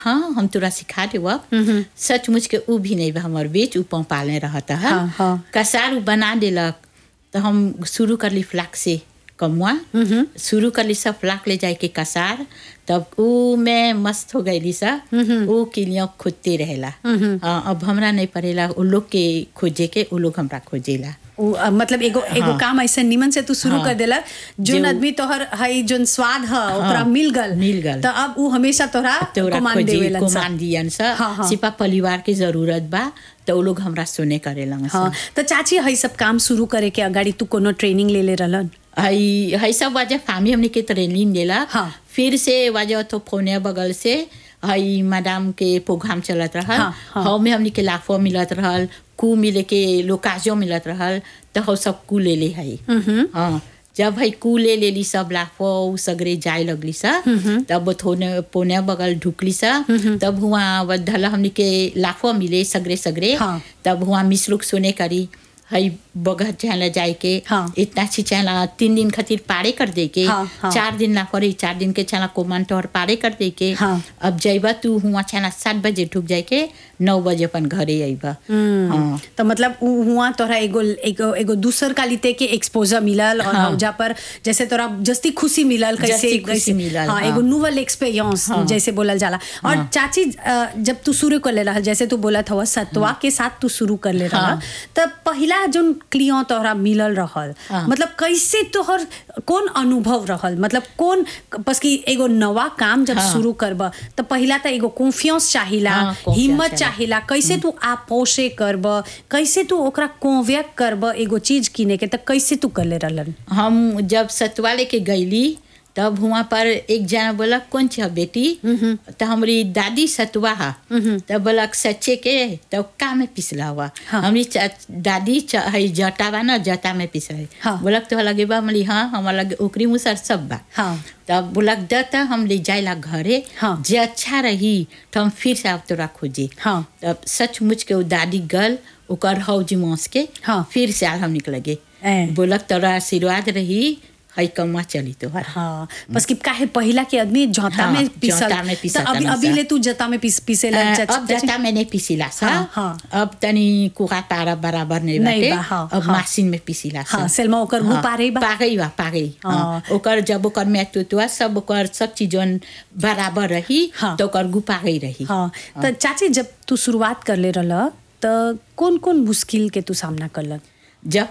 हाँ हम तोरा सिखा देव सचमुच के ऊ भी नहीं बा हमर बीच ऊ पाले रहता है हाँ, हाँ। कसार ऊ बना देलक तो हम शुरू कर ली फ्लाक से कमुआ शुरू कर ली सब फ्लाक ले जाए के कसार तब ऊ में मस्त हो गईली सा ऊ किलियों खोजते रहेला हाँ, अब हमरा नहीं पड़ेला उ लोग के खोजे के उ लोग हमरा खोजेला उ, अ, मतलब एगो एगो हाँ। काम ऐसे निमन से तू शुरू हाँ। कर देला जोन जो- आदमी तोहर हई जोन स्वाद ह ओकरा मिल गल मिल गल। तो अब उ हमेशा तोहरा तोरा कमान खोजी देवेलन सा। कोमान दियन सा हाँ, हाँ। सिपा परिवार की जरूरत बा तो उ लोग हमरा सुने करेलन सा हाँ तो चाची हई सब काम शुरू करे के अगाडि तू कोनो ट्रेनिंग ले ले रहलन हई हई सब वजह फामी हमने के ट्रेनिंग देला हाँ। फिर से वजह तो फोने बगल से हई मैडम के प्रोग्राम चलत रहल हाँ, हाँ। हौ में हमने के लाफो मिलत रहल कू मिले के लोकाजो मिलत रहल तो हौ सब कू ले ले हई हाँ जब हई कू ले लेली सब लाफो उ सगरे जाए लगली सा तब थोने पोने बगल ढुकली सा तब हुआ धला हमने के लाफो मिले सगरे सगरे हाँ। तब हुआ मिसलुक सुने करी हई बगह चहला जाए के हाँ। इतना अच्छी चहला तीन दिन खातिर पारे कर दे के हाँ, हाँ। चार दिन ला पड़ी चार दिन के चला कोमान तोहर पारे कर दे के हाँ। अब जइबा तू हुआ चला सात बजे ठुक जाए के नौ बजे अपन घरे अइबा हाँ तो मतलब उ हुआ तोहरा एगो एगो एगो दूसर कालिते के एक्सपोजर मिलल और हाँ। हौजा पर जैसे तोरा जस्ती खुशी मिलल कैसे जस्ती खुशी कैसे मिलल, हाँ हाँ। एगो नोवल एक्सपीरियंस हाँ। जैसे बोलल जाला और हाँ। चाची अ, जब तू शुरू कर ले रहल जैसे तू बोलत हवा सत्वा के साथ तू शुरू कर ले रहल हाँ। तब पहिला जोन क्लियों तोहरा मिलल रहल हाँ। मतलब कैसे तोहर कौन अनुभव रहल मतलब कौन बस कि एगो नवा काम जब हाँ। शुरू करब तो पहिला तो एगो कॉन्फिडेंस चाहिला हाँ, confidence हिम्मत चाहिला। चाहिला कैसे तू आपोषे करब कैसे तू ओकरा कॉन्वेक करब एगो चीज किने के त कैसे तू कर ले रहलन हम जब सतवा लेके गईली तब हुआ पर एक जना बोला कौन छ बेटी तो हमारी दादी सतवा हा तब बोला सच्चे के तो का में पिसला हुआ हाँ। हमारी चा- दादी च- हई जटा बा ना जटा में पिस रही हाँ। बोलक तो लगे बा हमारी हाँ हमारा लगे ओकरी मुसर सब बा हाँ तब बोलक दता हम ले जाइला घरे हाँ। जे अच्छा रही तो हम फिर से अब तोरा खोजे हाँ तब सचमुच के वो दादी गल ओकर हौजी मौस के हाँ। फिर से आल हम निकल गे ए। बोलक तोरा आशीर्वाद रही हई कमा चली तोहर हाँ बस कि काहे पहिला के आदमी जता हाँ, में पिसल जौता में पिसत त अभी रहलन अभी सा। ले तू जता में पिस पिसे अ, ला अब जता मैंने पिसीला सा हाँ, हाँ। अब तनी कुका तारा बराबर नहीं नहीं बाटे बा, हाँ, अब हाँ। मशीन में पिसीला सा हाँ, सेलमा ओकर गु पारे बा? पागई बा पागई हाँ। हाँ ओकर जब ओकर में तुतुआ सब ओकर सब चीजन बराबर रही हाँ। तो ओकर गु पागई रही हाँ त चाची जब तू शुरुआत कर ले रहल त कौन कौन मुश्किल के तू सामना करलन जब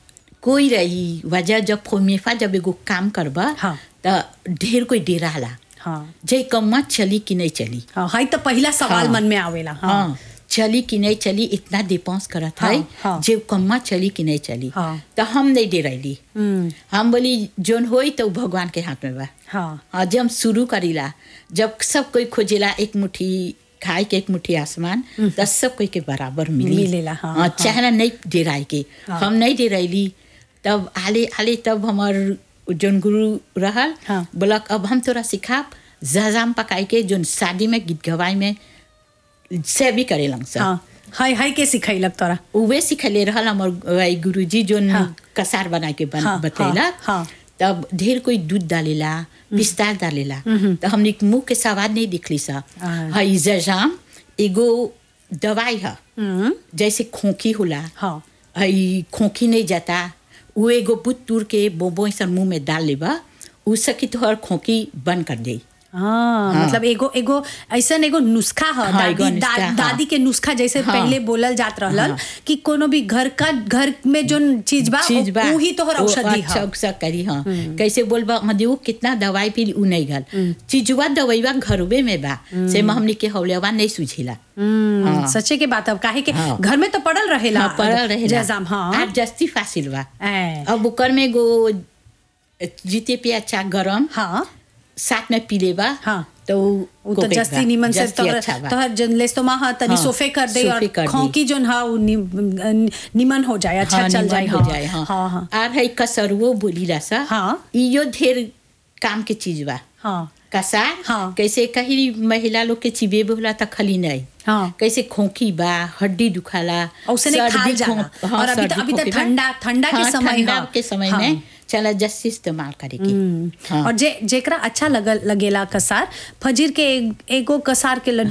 कोई रही वजह जब फोमेफा जब एगो काम करबा हाँ। त ढेर कोई डेराला हाँ जे कम्मा चली कि नहीं चली हाँ हाई त पहिला सवाल हाँ। मन में आवेला हाँ हाँ चली कि नहीं चली इतना डिपेंस करत हाँ, है हाँ। जे कम्मा चली कि नहीं चली हाँ। तो हम नहीं डेरैली हम्म, हम बोली जोन होई तो उ भगवान के हाथ में बा हाँ हाँ जब हम शुरू करीला जब सब कोई खोजेला एक मुट्ठी खाए के एक मुट्ठी आसमान तो सब कोई के बराबर मिली मिलेला, हाँ, हाँ। चाहे नहीं डेराए के हाँ। हम नहीं डेरैली तब आले आले तब हमार जोन गुरु रहल हाँ। बोलक अब हम तोरा सिखाब जजाम पकाए के जोन शादी में गीत गवाई में से भी करेलन सब हाँ हाय हाय के सिखैलक तोरा उहे सिखले रहल हमर वही गुरुजी जोन हाँ। कसार बना के बन हाँ, बतैला हाँ, हाँ। तब ढेर कोई दूध डालेला पिस्ता डालेला तो हमने मुंह के स्वाद नहीं दिखली सा हाँ। हई जजाम एगो दवाई है हम्म, जैसे खोखी होला हाँ हई खोखी नहीं जाता वो एगो बुत तूर के बोबो ऐसा मुंह में डाल लेबा उ सकी तोहर खोखी बंद कर दे हाँ, हाँ। मतलब एगो एगो ऐसन एगो नुस्खा ह हाँ, एगो दादी नुस्खा, दा, हाँ। दादी के नुस्खा जैसे हाँ। पहले बोलल जात रहलन हाँ। कि कोनो भी घर का घर में जोन चीज बा चीज बा वही तोहर वो औषधि अच्छा ह उसा करी हाँ कैसे बोलबा हाँ देखो कितना दवाई पी उ नहीं गल चीजवा दवाईवा घरवे में बा से में हमने के हौलेवा नहीं सुझेला हम्म, हाँ। सच्चे के बात अब काहे के हाँ। घर में तो पड़ल रहेला हाँ पड़ल रहेला जैजाम हाँ आज जस्ती फासिल बा ए, अब ओकर में गो जीते पे अच्छा गरम हाँ साथ में पी लेबा हाँ। तो वो तो जस्ती निमन से तोहर तोहर जन लेस्तोमा ह तनी हाँ, सोफे कर दे और सोफे कर दी। खोंकी जोन हा उ नि- निमन हो जाए अच्छा चल जाए हो हाँ। जाए हाँ हाँ हाँ आर है कसरुओ बोली सा हाँ। इयो ढेर काम के चीज बा हाँ कसार हाँ। कैसे कहीं महिला लोग के चिबे होला त खली नहीं हाँ। कैसे खोखी बा हड्डी दुखाला औसने सर्दी खाल जाला। खो- हाँ, और अभी तो- सर्दी अभी तो खोखी बा। ठंडा- ठंडा के हाँ, समय ठंडा हाँ। के समय हाँ। में चला जस्सी इस्तेमाल करे के हम्म, हाँ। और जे जेकरा अच्छा लगल लगेला कसार फजीर के एक, एगो कसार के लड्डू